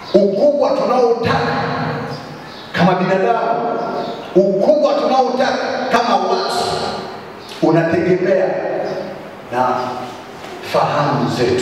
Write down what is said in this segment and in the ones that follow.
ukubwa tunaotaka kama binadamu, ukubwa tunaotaka kama watu unategemea na fahamu zetu,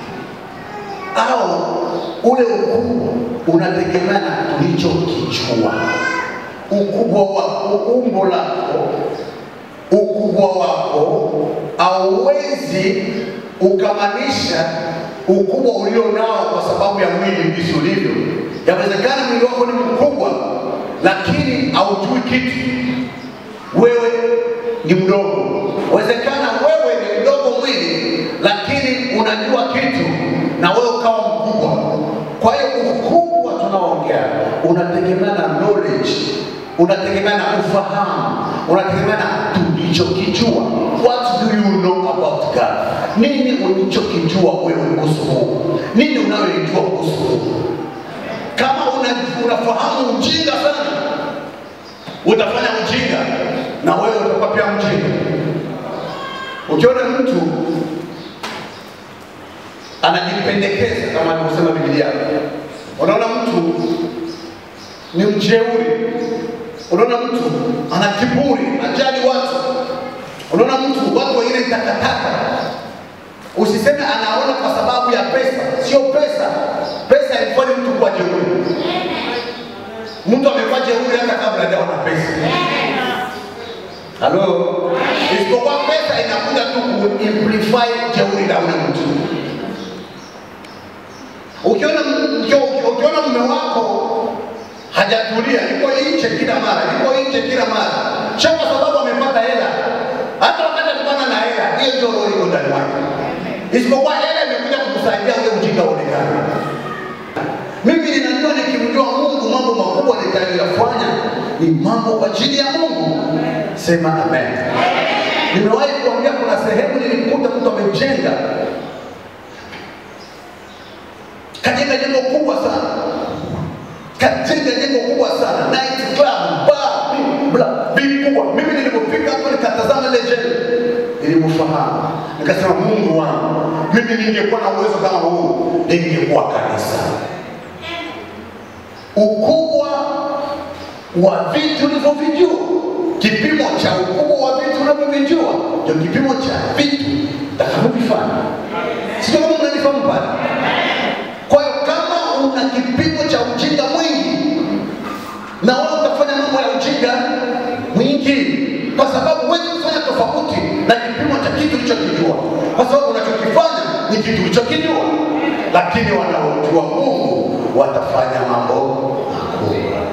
au ule ukubwa unategemea na tulichokijua. Ukubwa wa umbo lako, ukubwa wako hauwezi ukamanisha ukubwa ulio nao kwa sababu ya mwili jinsi ulivyo. Yawezekana mwili wako ni mkubwa, lakini haujui kitu, wewe ni mdogo. Wezekana wewe ni mdogo mwili, lakini unajua kitu na wewe ukawa mkubwa. Kwa hiyo ukubwa tunaoongea unategemea na knowledge, unategemea na ufahamu, unategemea na tulichokijua. What do you know about God? Nini ulichokijua wewe kuhusu Mungu? Nini unayoijua kuhusu Mungu? Kama una, unafahamu ujinga sana, utafanya ujinga na wewe utakuwa pia mjinga. Ukiona mtu anajipendekeza kama alivyosema Biblia, unaona mtu ni mjeuri, unaona mtu ana kiburi, ajali watu, unaona mtu watu wengine ni takataka. Usiseme anaona kwa sababu ya pesa, sio pesa. Pesa haifanye mtu kuwa jeuri. Mtu amekuwa jeuri hata kabla hajawa na pesa. Halo, isipokuwa pesa inakuja tu kuimplify jeuri la ule mtu. Ukiona ukio- ukiona mume wako hajatulia, yuko nje kila mara, yuko nje kila mara, sio kwa sababu amepata hela. Hata wakati alikuwa na hela, hiyo ndio roho iko ndani mwake, isipokuwa hela imekuja kukusaidia ule ujinga uonekane. Mimi ninajua nikimjua Mungu mambo makubwa nitakayoyafanya ni mambo kwa ajili ya Mungu. Sema amen. Nimewahi kuambia kuna sehemu nilimkuta mtu amejenga kajenga jengo kubwa sana, kajenga jengo kubwa sana, night club, bar, bla vikubwa. Mimi nilipofika hapo nikatazama ile jengo, nilimfahamu, nikasema Mungu wangu, mimi ningekuwa na uwezo kama huu, ningekuwa kanisa. Ukubwa wa vitu ulivyovijua, kipimo cha ukubwa wa vitu unavyovijua ndio kipimo cha vitu utakavyovifanya. Sio kama mnanifahamu pale? Kwa hiyo kama una kipimo cha ujinga mwingi, na wewe utafanya mambo ya ujinga mwingi, kwa sababu huwezi kufanya tofauti na kipimo cha kitu ulichokijua, kwa sababu unachokifanya ni kitu ulichokijua, lakini wanaojua Mungu watafanya mambo makubwa.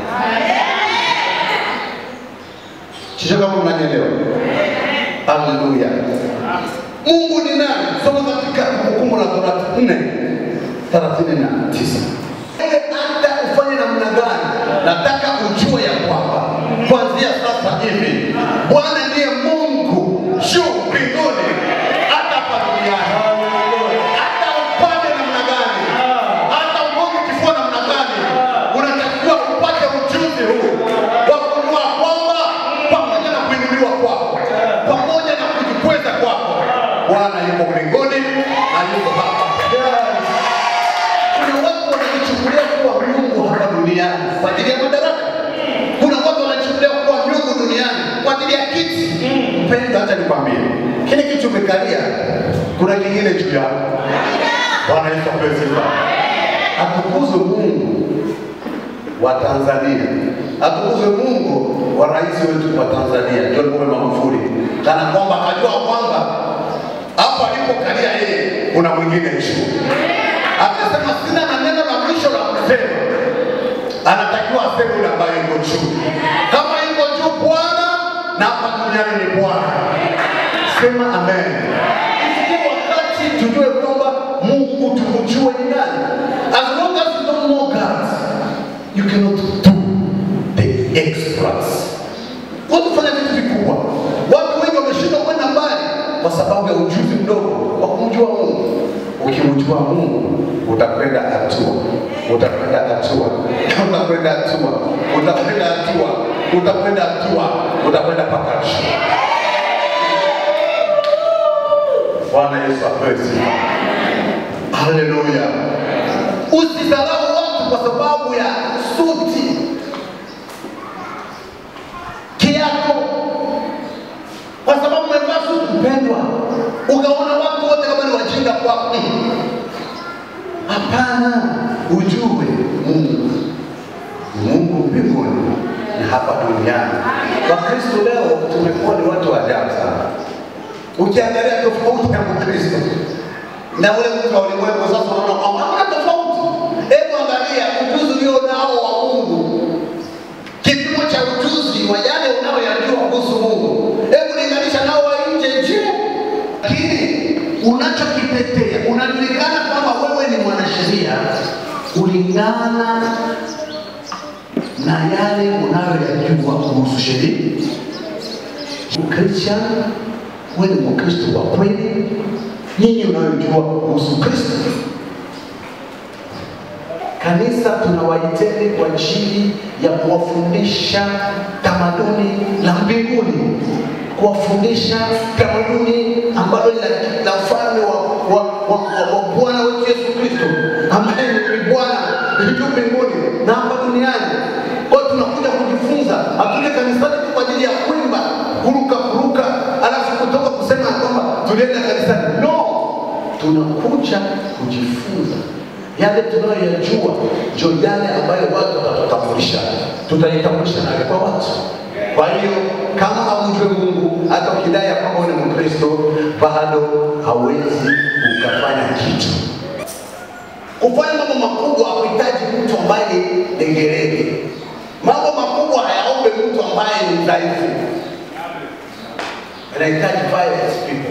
Sio kama mnanielewa? Haleluya! Mungu ni nani? Soma katika Kumbukumbu la Torati nne thelathini na tisa. Wewe hata ufanye namna gani, nataka ujue ya kwamba kuanzia sasa hivi Bwana ndiye Mungu juu mbinguni hata hapa duniani. Hata upande namna gani, hata ugonge kifua namna gani, unatakiwa upate ujuzi huu wa kujua kwamba pamoja na kuinuliwa kwako, pamoja na kujikweza kwako, Bwana yuko mbinguni na yuko hapa. Kuna watu wanajichukulia kuwa Mungu hapa duniani kwa ajili ya madaraka. Kuna watu wanajichukulia kuwa Mungu duniani kwa ajili ya kiti. Mpendwa, hata nikwambie, kile kiti umekalia, kuna kingine juu yako. Bwana Yesu apewe sifa. Atukuzwe Mungu wa Tanzania, atukuzwe Mungu wa rais wetu wa Tanzania John Pombe Magufuli, kana kwamba akajua kwamba hapo alipokalia yeye kuna mwingine juu akasema sina na neno la mwisho la kusema, anatakiwa aseme yule ambaye yuko juu. Kama yuko juu Bwana na hapa duniani ni Bwana. Sema amen. Ifikie wakati tujue kwamba Mungu tumjue ni nani. As long as you don't know God, you cannot do the exploits. Watu fanya vitu vikubwa. Watu wengi wameshindwa kwenda mbali kwa sababu ya ujuzi mdogo wa kumjua Mungu. Ukimjua Mungu utakwenda hatua, utakwenda hatua, utakwenda hatua, utakwenda hatua, utakwenda hatua, utakwenda mpaka juu. Bwana Yesu apewe sifa. Haleluya. Usidharau watu kwa sababu ya suti, kiapo, kwa sababu umevaa suti mpendwa, ukaona watu wote kama ni wajinga kwako. Mm. Hapana, ujue Mungu Mungu mbinguni na hapa duniani. Wakristo leo tumekuwa ni watu wa ajabu sana. Ukiangalia tofauti ya Mkristo na ule mtu wa ulimwengu, sasa unaona kwamba hakuna tofauti. Hebu angalia ujuzi ulio nao wa Mungu, kipimo cha ujuzi wa yale unayoyajua kuhusu Mungu, hebu linganisha nao wa nje. Je, lakini unachokitetea unajulikana kwamba wewe ni mwanasheria kulingana na yale unayoyajua kuhusu sheria. Ukristian, wewe ni Mkristo wa kweli, nyinyi unayojua kuhusu Kristo. Kanisa tunawaiteni kwa ajili ya kuwafundisha tamaduni la mbinguni, kuwafundisha tamaduni ambalo ni la la ufalme wa, wa, wa, wa, wa Bwana wetu Yesu Kristo ambaye ni Bwana juu mbinguni na hapa duniani. Kwa hiyo tunakuja kujifunza, hatuja kanisani tu kwa ajili ya kuimba, kuruka kuruka, alafu kutoka kusema ya kwamba tulienda kanisani. No, tunakuja kujifunza yale tunayoyajua, ndio yale ambayo watu watatutambulisha, tutajitambulisha nayo kwa watu. Kwa hiyo kama hamjue Mungu, hata ukidai ya kwamba wewe ni Mkristo, bado hawezi ukafanya kitu. Kufanya mambo makubwa hakuhitaji mtu ambaye ni dengerege. Mambo makubwa hayaombe mtu ambaye ni mdhaifu, yanahitaji violent people.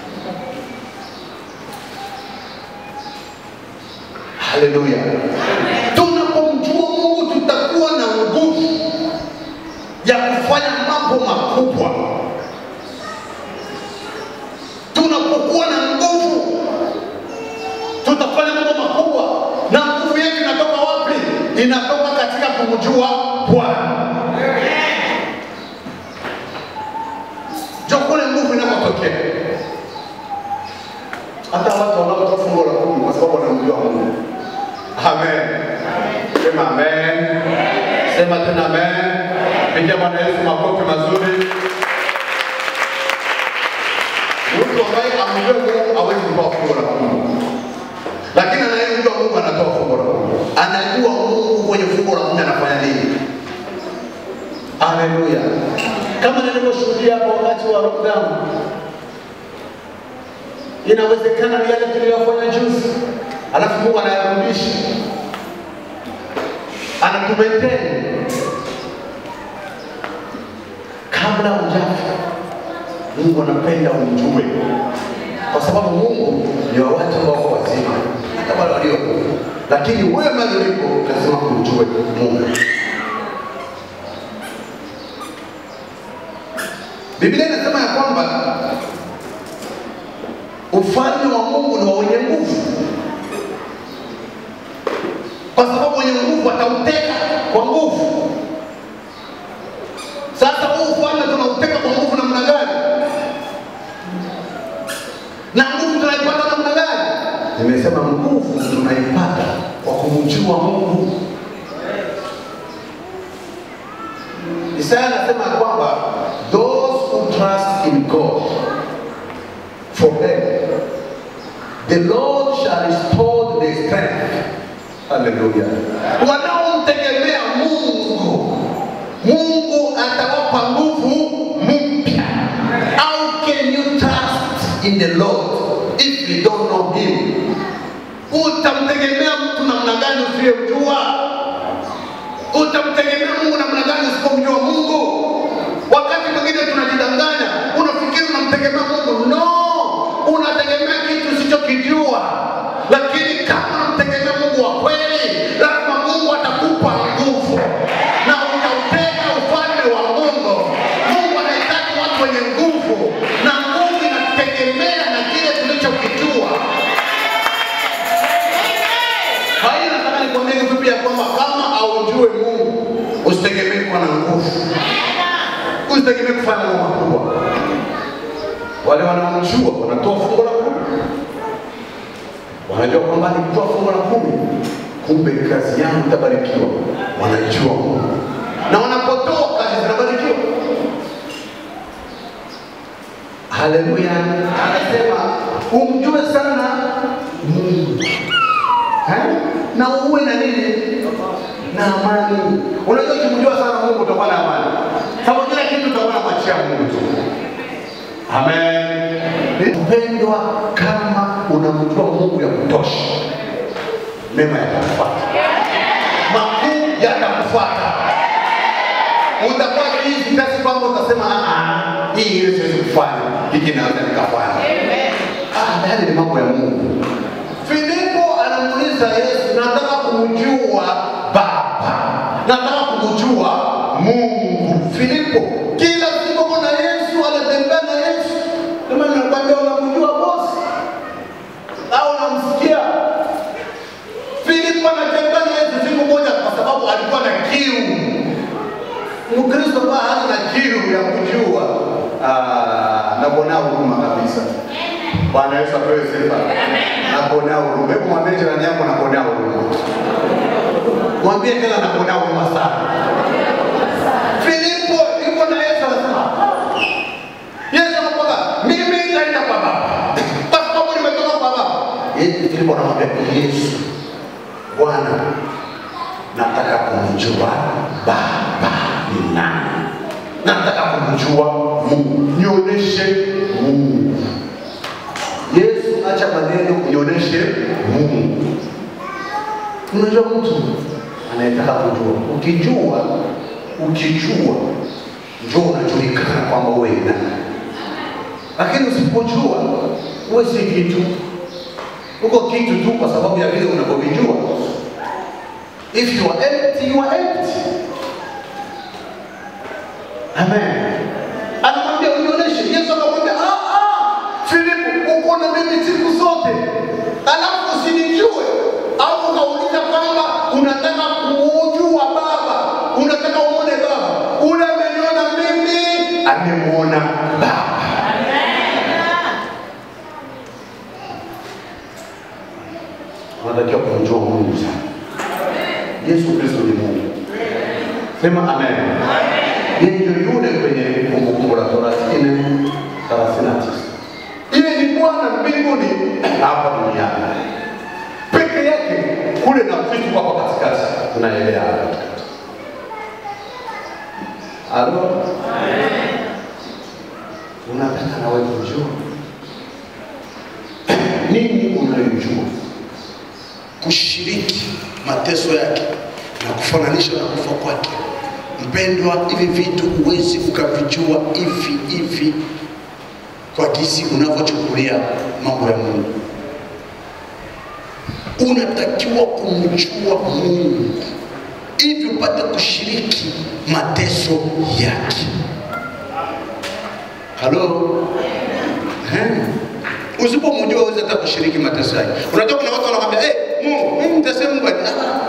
Haleluya! Tunapomjua Mungu tutakuwa na nguvu ya kufanya mambo makubwa. Tunapokuwa na nguvu tutafanya mambo makubwa. Na nguvu yetu inatoka wapi? Inatoka katika kumjua Bwana. Ndio kule nguvu inapotokea. Hata watu wanaotoa fungu la kumi kwa sababu wanamjua Mungu. Amen. Sema amen. Sema tena amen. Pigia Bwana Yesu makofi mazuri. Mtu ambaye amjue Mungu hawezi kutoa fungu la kumi lakini anayemjua Mungu anatoa fungu la kumi, anajua Mungu kwenye fungu la kumi anafanya nini. Haleluya! Kama nilivyoshuhudia hapo wakati wa lockdown, inawezekana ni yale tuliyofanya juzi, alafu Mungu anayarudisha, anatumaiteni kabla hujafa. Mungu anapenda umjue, kwa sababu Mungu ni wa watu ambao wako wazima, hata wale waliokufa. Lakini wewe mahali ulipo lazima kumjue Mungu. Biblia inasema ya kwamba ufalme wa Mungu ni wa wenye nguvu, kwa sababu wenye nguvu watauteka kwa nguvu. Sasa huu ufalme tunauteka kwa nguvu namna gani? Na nguvu tunaipata namna gani? Nimesema nguvu tunaipata kwa kumjua Mungu. Isaya anasema ya kwamba those who trust in God for them the Lord shall restore their strength. Haleluya! Wanaomtegemea Mungu, Mungu atawapa nguvu mpya. How can you trust in the Lord if you don't know him? Utamtegemea mtu namna gani usiyemjua? Utamtegemea Mungu namna gani usipomjua Mungu? Wakati mwingine tunajidanganya, unafikiri unamtegemea Mungu. No, unategemea kitu usichokijua. Lakini kama unamtegemea Mungu wa kweli, lazima Mungu atakupa nguvu na utauteka ufalme wa Mungu. Mungu anahitaji watu wenye nguvu, na nguvu inategemea na kile tulichokijua. Kwa hiyo nataka nikwambie kifupi ya kwamba kama aujue Mungu, usitegemee kuwa na nguvu, usitegemee kufanya mambo makubwa. Wale wanaomjua wanatoa fungu la kumi, wanajua kwamba nikitoa fungu la kumi kumbe kazi yangu itabarikiwa. Wanajua Mungu na wanapotoa kazi zinabarikiwa. Haleluya! Anasema umjue sana Mungu Eh? na uwe na nini na amani. Unajua, ukimjua sana Mungu utakuwa na amani, sababu kila kitu utakuwa na mwachia Mungu tu. Amen. Mpendwa, kama unamjua Mungu ya kutosha, mema yatakufuata, makuu yatakufuata. Utakuwa hizi kiasi kwamba utasema "Ah, ah, hii ile siwezi kufanya, hiki naweza nikafanya. Ah, yale ni mambo ya Mungu. Filipo anamuuliza Yesu, nataka kumjua Baba, nataka kumjua Mungu. Filipo kila siku kuna Yesu, anatembea na Yesu. Kama nakwambia unamjua bosi au unamsikia Filipo anatembea na Yesu siku moja, kwa sababu alikuwa na kiu. Mkristo ambaye hana na kiu ya kujua, ah, nakuonea huruma kabisa. Bwana Yesu apewe sifa. Nakuonea huruma. Hebu mwambie jirani yako nakuonea huruma. Mwambie tena nakuonea huruma sana. Filipo yuko na Yesu anasema, Yesu anakwambia, mimi nitaenda kwa Baba. Kwa sababu nimetoka kwa Baba. Yesu Filipo anamwambia Yesu, Bwana, nataka kumjua Baba ni nani. Nataka kumjua Mungu. Nionyeshe Mungu. Yesu, acha maneno, nionyeshe Mungu. Unajua mtu anayetaka kujua, ukijua ukijua ndio unajulikana kwamba wewe ni nani, lakini usipojua wewe si kitu, uko kitu tu kwa sababu ya vile unavyovijua. If you are empty, you are empty. Amen. Anamwambia unionyeshe. Yesu akamwambia ah, ah, Filipo, uko na mimi siku zote, alafu usinijue au ukauliza kwamba unataka kuujua Baba, unataka uone Baba. Ule ameniona mimi, amemwona Baba. Unatakiwa kumjua Mungu sana. Yesu Kristo ni Mungu. Sema amen. Yeye ndio yule kwenye Kumbukumbu la Torati nne thelathini na tisa. Yeye ni Bwana mbinguni hapa duniani peke yake, kule na Kristo hapa katikati, tunaelea hapa katikati. Alo, unataka nawe kujua nini unayojua kushiriki mateso yake na kufananisha na kufa kwake. Mpendwa, hivi vitu huwezi ukavijua hivi hivi kwa jinsi unavyochukulia mambo ya Mungu. Unatakiwa kumjua Mungu ili upate kushiriki mateso yake. Halo, Eh. Usipomjua huwezi hata kushiriki mateso yake. Unajua kuna watu wanakwambia, "Eh, Mungu, mimi nitasema Mungu ali- ah,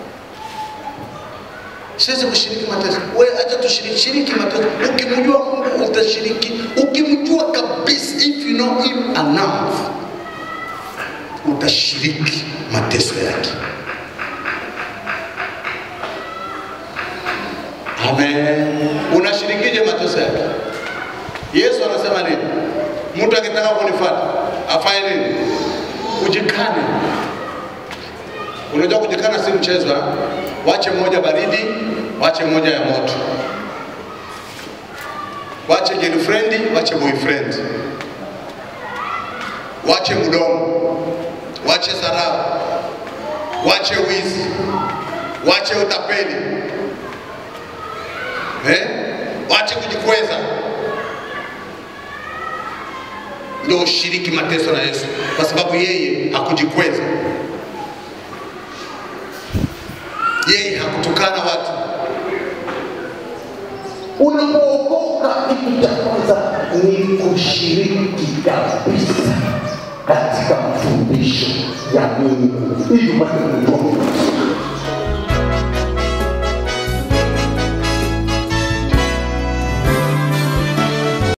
siwezi kushiriki mateso. Wewe acha tushiriki shiriki mateso. Ukimjua Mungu utashiriki. Ukimjua kabisa, if you know him enough, utashiriki mateso yake. Amen. Unashirikije mateso yake? Yesu anasema nini? Mtu akitaka kunifuata afanye nini? Kujikane. Unajua kujikana si mchezo, ha? wache moja baridi, wache moja ya moto, wache girlfriend, wache boyfriend, wache mdomo, wache dharau, wache wizi, wache utapeli, eh? wache kujikweza ndio ushiriki mateso na Yesu, kwa sababu yeye hakujikweza, yeye hakutukana watu. Unapookoka, kitu cha kwanza ni kushiriki kabisa katika mafundisho ya Mungu ili upate kujua Mungu.